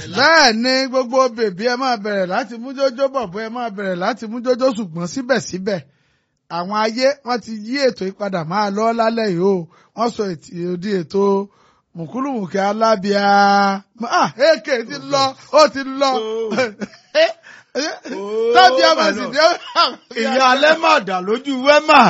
bẹ́ẹ̀ ni gbogbo bèbí ẹ máa bẹ̀rẹ̀ láti mú jójó bọ̀bọ̀ ẹ máa bẹ̀rẹ̀ láti mú jójó ṣùgbọ́n síbẹ̀síbẹ̀ àwọn ayé wọ́n ti yí ètò ìpadà máa lọ lálẹ́ yìí o wọ́n sọ èdè ètò mùkúlùmùkẹ́ alábíà ah èké ti lọ ó ti lọ tábí àmàsì ni ó. ìyá alẹ́ mà dà lójú wẹ́mà.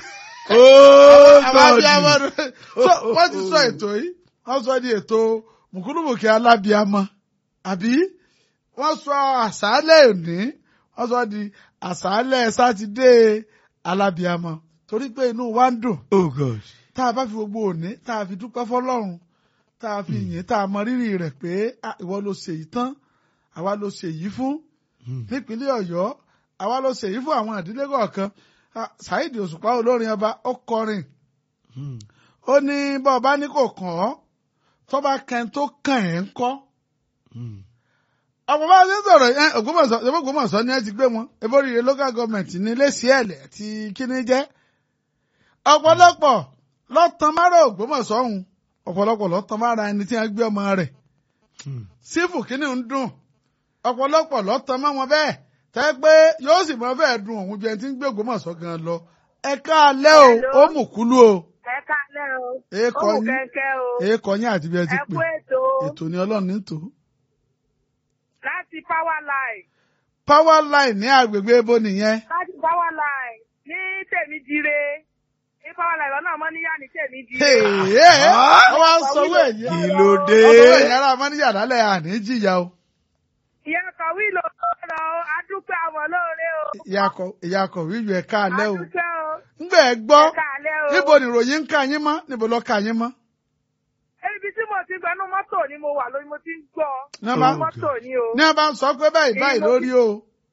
wọ́n ti sọ ètò yìí wọ́n sọ di ètò mùkúlùmùkẹ́ alábíàmọ àbí wọ́n sọ àṣálẹ́ òní wọ́n sọ di àṣálẹ́ sátidé alábíàmọ torí pé inú wa ń dùn oh god. tá a bá fi gbogbo òní tá a fi dúpẹ́ fọlọ́run tá a fi yìn tá a mọ rírì rẹ̀ pé ah, ìwọ ló ṣe yìí tán àwa ló ṣe yìí fún nípínlẹ̀ ọ̀yọ́ àwa ló ṣe yìí fún àwọn ìdílé kọ̀ọ̀kan Ah, Saheed Òṣùpá olórin ọba ó kọrin ó ní bá ọba ní kò kàn ọ́ tọ́ba kan tó kàn ẹ́ ń kọ́ ọ̀pọ̀ bá ṣe ń sọ̀rọ̀ yẹn Ògbómọ̀ṣọ́ ṣe Ògbómọ̀ṣọ́ ni ẹ ti gbé wọn ebóríire local government ní lẹ́sìẹ̀lẹ̀ àti kíní jẹ́ ọ̀pọ̀lọpọ̀ lọ́tàn márà Ògbómọ̀ṣọ́ ọ̀hún ọ̀pọ̀lọpọ̀ lọ́tàn márà ẹni tí wọ́n gbé ọmọ rẹ̀ sífù kíní ń dùn ọ̀pọ̀lọpọ̀ lọ́tàn mọ́ wọn bẹ́ẹ̀ tẹ́ pé yóò sì mọ fẹ́ẹ́ dùn òun ju ẹni tí ń gbé Ògbómọ̀ṣọ́ gan lọ ẹ káalẹ́ o ó mú kúlú o ẹ kálẹ̀ o èèkọ ó mú yín kẹ́kẹ́ o èèkọ yín àti bí ẹ ti ẹ pè kú ètò ètò ni Ọlọ́run ní tò láti power line power line ní agbègbè ebo nìyẹn láti power line ní tèmídire ní power line lọ́nà mọ́níyà ní tèmídire. wọ́n wá sọwọ́ ẹ̀yẹ kí ló dé. wọ́n sọwọ́ ẹ̀yẹ ara mọ́níyà lálẹ́ àní jìyà o ìyá kọ̀wé ló lọ o adúpẹ́ àmọ́ lóore o ìyá kọ̀wé yọ ẹ̀ káalẹ́ o adúpẹ́ o ńgbà ẹ gbọ́ ẹ kálẹ̀ o. níbo ni ìròyìn ń ka yín mọ́ níbo ló ka yín mọ́. ibi tí mo ti gbẹnu mọ́tò ni mo wà lórí mo ti ń gbọ́ Ní a bá- inú mọ́tò ni o ní a bá ń sọ pé báyìí báyìí lórí o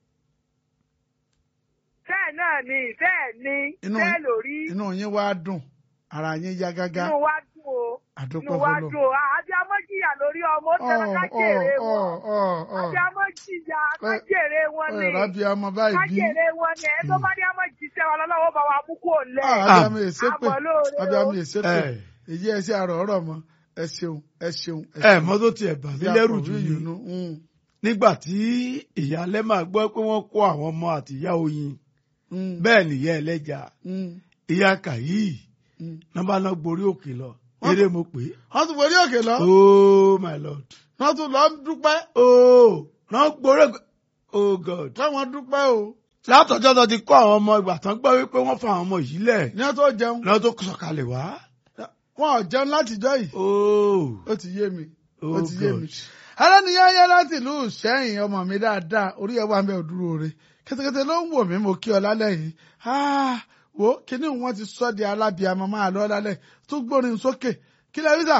bẹ́ẹ̀ náà ni bẹ́ẹ̀ ni Inú- bẹ́ẹ̀ lórí inú yín wá dùn ara yín yá gágá inú wa dùn o àdúpẹ́ inú wa fọlọ́. dùn o àbí amọ́jìyà lórí ọmọ ó tẹ̀lé ká jèrè wọn àbí amọ́jìyà ká jèrè wọn ni rábì ọmọ báyìí ká bí jèrè wọn ni ẹ tó bá ní amọ́jìṣẹ́ wa lọ́wọ́ bá wa mú kó lẹ̀ àbíàmì èsèpè àmọ́ lóore o. àbíàmì èsèpè ẹ èyí ẹ sí àrò ọ̀rọ̀ mọ ẹ ṣeun ẹ ṣeun ẹ mọ tó tiẹ̀ bà mí lẹ́rù jù yìí ní nù. nígbà tí ìyá alẹ́ máa gbọ́ pé wọ́n kó àwọn ọmọ àti ìyá oyin bẹ́ẹ̀ nìyá ẹlẹ́jà ìyá kàyí nọ́mbà náà gborí òkè lọ eré mo pè é wọ́n tún borí òkè lọ oh my lord wọ́n tún lọ dúpẹ́ oh náà gborí òkè oh god káwọn dúpẹ́ o látọjọ́ tó ti kó àwọn ọmọ ìgbà tán gbọ́ wípé wọ́n fa àwọn ọmọ yìí lẹ̀ ní wọ́n tó jẹun lọ́wọ́ tó sọ̀kalẹ̀ wá wọn ò jẹun látijọ́ yìí oh ó ti yé mi ó oh ti yé mi. god aláníyáyá láti ìlú Ìṣẹ́yìn ọmọ mi dáadáa orí ẹ̀ wà ń bẹ òdúró re kẹ́tẹ́kẹ́tẹ́ ló ń wò mí mo kí ọ lálẹ́ yìí Ah, wo kíní wọn ti sọ di alábìàmọ́ máa lọ lálẹ́ tó gbórin sókè kí lẹ́ rí sà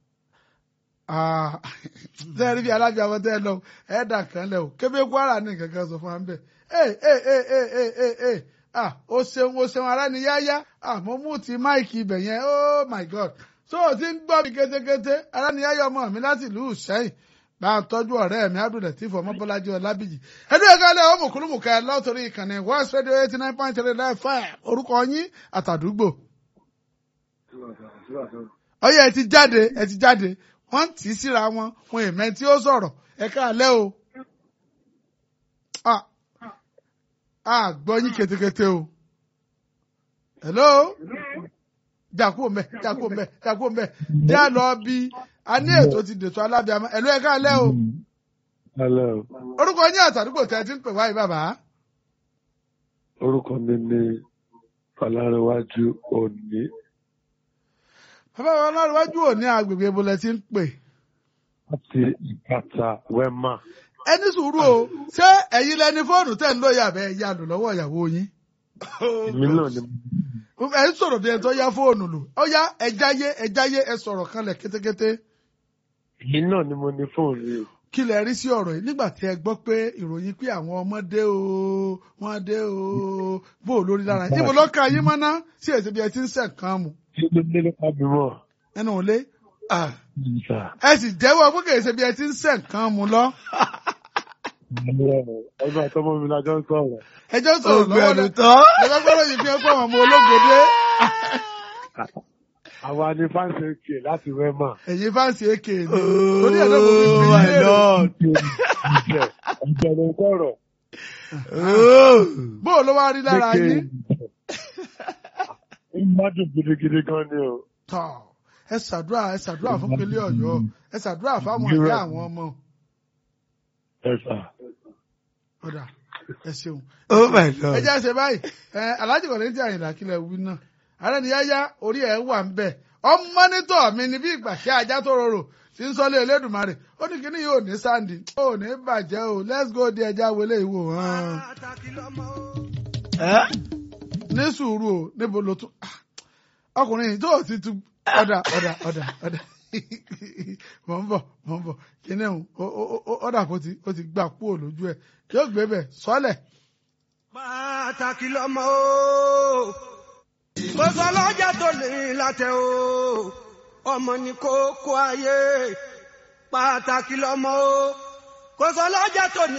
tẹ́ ẹ rí bí alábìàmọ́ tẹ́ ẹ lọ ẹ dà kan lẹ o kébé Kwara ní nǹkan kan sọ fún wa ń bẹ̀ ẹ ẹ ẹ ẹ ẹ ẹ ẹ ah o ṣeun o ṣeun aláníyáyá ah mo mú ti máìkì ibẹ̀ yẹn oh my god so o ti ń gbọ́ mi kétékété aláníyáyá ọmọ mi láti ìlú Ìṣẹ́yìn bá a tọ́jú ọ̀rẹ́ mi Abdulateef ọmọbọ́lájí ọlábìyí ẹdún ẹ̀ka ilẹ̀ ọmọ kúlùmùkà lọ́tọ̀rí ìkànnì West Radio eighty nine point three nine five orúkọ yín àtàdúgbò. ọyẹ ẹ ti jáde ẹ ti jáde wọ́n tì í síra wọn fún ìmẹ́ tí ó sọ̀rọ̀ ẹ̀ka alẹ́ o. a a gbọ́ yín ketekete o. hello jàkú mbẹ jàkú mbẹ jàkú mbẹ já lọ bí a ní ètò ti dètò alábìàmọ ẹlò ẹka alẹ o Hello. orúkọ yín àtàdúgbò tẹ ẹ ti ń pè wáyé bàbá Orúkọ mi ni Fọlárẹ̀wájú Òní. bàbá wa ọlọ́run òní agbègbè ibo lẹ ti ń pè Láti Ìbàtà Wẹ́mà. ẹ ní sùúrù o ṣé ẹ̀yin lẹni fóònù tẹ̀ ń lò yàbẹ̀ ẹ̀ yà lò lọ́wọ́ ìyàwó yín Èmi náà ni ẹ ń sọ̀rọ̀ bí ẹ tó yá fóònù lò ó yá ẹ jáyé ẹ jáyé ẹ sọ̀rọ̀ kanlẹ̀ kétékété èmi náà ni mo ní fóònù yìí. kí lẹ rí sí ọ̀rọ̀ yìí nígbà tí ẹ gbọ́ pé ìròyìn pé àwọn ọmọ dé o wọ́n dé o bó o lórí lára yín ibo ló ka yín mọ́ná sí èsì bí ẹ ti ń sẹ̀ kan mu Ṣé ló dé nípa bímọ? ẹnu ò lé ah Ìgbà. ẹ sì jẹ́wọ́ pé kèsì bí ẹ ti ń sẹ̀ kan mu lọ Ọgbà àtọmọ mi lájọ ń sọ̀rọ̀. ẹjọ́ sọ̀rọ̀ lọ́wọ́ ògbẹ̀rù lẹ tán lọ́gbọ́dọ̀ yìí fi ẹ pé àwọn ọmọ ológode àwa ni fáǹsì òkè láti wẹ́mà. ẹ̀yin fáǹsì èké ni torí ẹ̀ náà mo fi Oh fi my léèrè. lord. ìjẹ́ ìjẹ̀lẹ̀ kọ̀rọ̀. Oh. bó o ló wá rí lára yín. ìgbádùn gidigidi gan ni o. tọ́ ẹ ṣàdúrà ẹ ṣàdúrà fún pélé ọ̀yọ́ ẹ ṣàdúrà fáwọn ìyá àwọn ọmọ ẹ sà. ọ̀dà ẹ ṣeun. Oh my ẹ lord. jẹ́ ṣe báyìí ẹ alájì kọ̀ọ̀lẹ́ tí àyìnlá kílẹ̀ wí náà ààrẹ ni yáyá orí ẹ̀ wà ń bẹ̀ ọmọ nítọ̀ mi ni bí ìgbà ṣe ajá tó rorò tí ń sọlé Elédùmarè ó ní kíní yóò ní sáǹdì ó ní bàjẹ́ o let's go di ẹja wọlé ìwò hàn Eh? ní sùúrù o níbo ló tún ah, ọkùnrin yìí tó o ti tu ọ̀dà ọ̀dà ọ̀dà ọ̀dà mọ̀ ń bọ̀ mọ̀ ń bọ̀ kíní ọ̀hún ọ̀dà kó ti ó ti gbà kúrò lójú ẹ̀ yóò gbé bẹ̀ sọ́lẹ̀. pàtàkì lọmọ o kò sọ lọ́jà tó lè látẹ̀ o ọmọ ní kókó ayé pàtàkì lọmọ o kò sọ lọ́jà tó ní.